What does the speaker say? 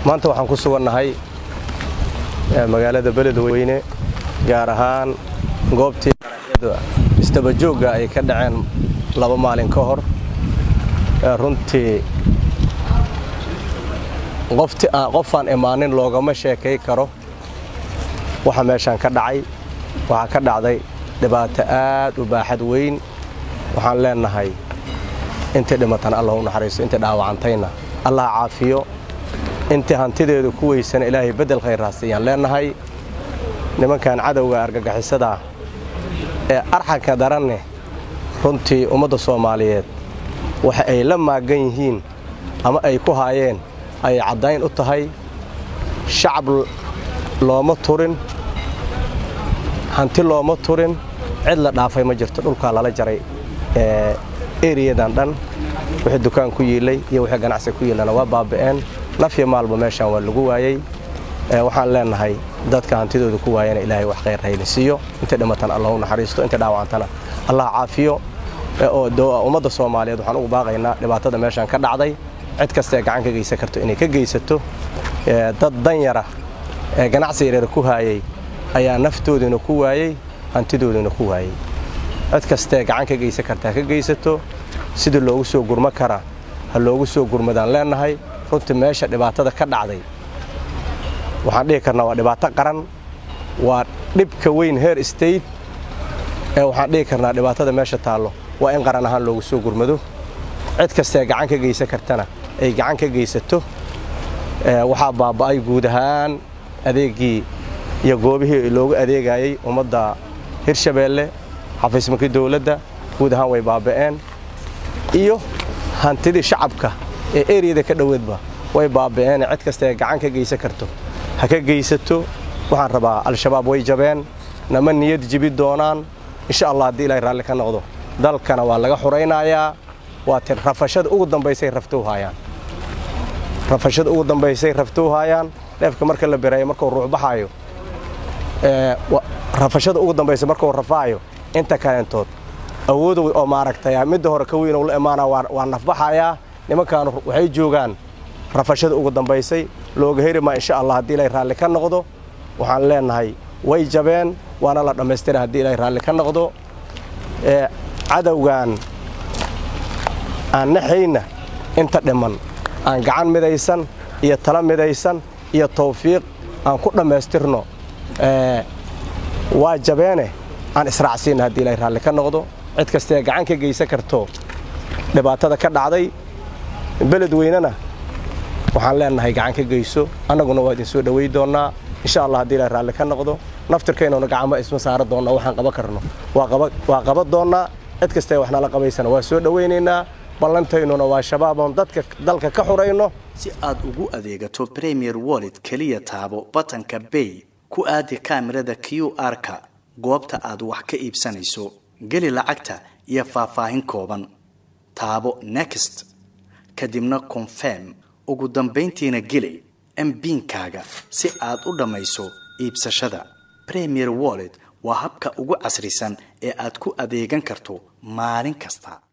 maanta waxaan ku sugannahay magaalada beledweyne gaar ahaan goobtii isdabajoogga ay ka dhaceen laba maalin ka hor runtii qofaan imaanin loogama sheekay karo waxa meeshaan ka dhacay waxaa ka dhacday dhibaato aad u baaxad weyn waxaan leennahay intii dhimatana allah u naxariisto intii dhaawacantayna allah caafiyo intii hantideedu ku weysana ilaahay beddel khayraasiyaan leennahay nimankan cadowga argagixisadaa ee arxanka daranne runtii ummadda soomaaliyeed waxa ay la maagan yihiin ama ay ku haayeen ayay caddayn u tahay shacab looma turin hanti looma turin cid la dhaafay ma jirto dhulkaa lala jaray eriyadan dhan wixii dukaan ku yiilay iyo wixii ganacsi ku yiilana waa baaba'een nafya maalba meeshaan waa lagu waayey waxaan leennahay dadka hantidooda ku waayana ilaahay wax khayr hayla siiyo intay dhimatana allah u naxariisto intay dhaawacantana allah caafiyo oo ummadda soomaaliyeed waxaan ugu baaqaynaa dhibaatada meeshaan ka dhacday cid kastaee gacan ka geysan karto inay ka geysato dad danyara ee ganacsi yareer ku haayey ayaa naftoodina ku waayey hantidoodina ku waayey cid kastaee gacan ka geysan karta ha ka geysato sidii loogu soo gurma kara ha loogu soo gurmadaan leennahay runtii meesha dhibaatada ka dhacday waxaan dhihi karnaa waa dhibaato qaran waa dhibka weyn heer state ee waxaan dhihi karnaa dhibaatada meesha taallo waa in qaran ahaan loogu soo gurmado cid kastaee gacan ka geysan kartana ay gacan ka geysato waxaa baaba'ay guud ahaan adeeggii iyo goobihii loogu adeegayey ummadda hirshabeelle xafiismakii dowladda guud ahaan way baaba'een iyo hantidii shacabka ee eriyada ka dhoweedba way baaba'een cid kastaee gacan ka geysan karto ha ka geysato waxaan rabaa al-shabaab way jabeen nama niyad jibi doonaan insha allah haddii ilaahay raalli ka noqdo dalkana waa laga xuraynayaa waa ti rafashada ugu dambaysay raftou haayaan rafashada ugu dambaysay raftou haayaan dheefka marka la birayo markuu ruux baxaayo rafashada ugu dambaysa markuu rafaayo inta kaleentood awoodow oo maaragtay midda hore ka weyn la imaana waa nafbaxayaa nimankaanu waxay joogaan rafashada ugu dambaysay looga heri maa insha allah haddii ilaahay raalli ka noqdo waxaan leennahay way jabeen waana la dhammaystira haddii ilaahay raalli ka noqdo cadowgan aan naxayna inta dhiman aan gacan midaysan iyo tala midaysan iyo tawfiiq aan ku dhammaystirno waa jabeene aan israacsiinna haddii ilaahay raalli ka noqdo cid kastaee gacan ka geysan karto dhibaatada ka dhacday beledweynena waxaan leennahay gacan ka geyso annaguna waa idin soo dhowey doonnaa insha allah haddii ilahay raalli ka noqdo naftirkaynuna gacama isma saara doonnaa waxaan qaban karno waa qaban doonnaa cid kastaee wax nala qabaysana waa soo dhowaynaynaa ballantaynuna waa shabaaboon dadka dalka ka xurayno si aad ugu adeegato premier wallet keliya taabo batanka bay ku aadi kaamirada q r-ka goobta aad wax ka iibsanayso geli lacagta iyo faahfaahin kooban taabo next kadibna confirm ugu dambayntiina geli mbiinkaaga si aad u dhammayso iibsashada premier wallet waa habka ugu casrisan ee aad ku adeegan karto maalin kasta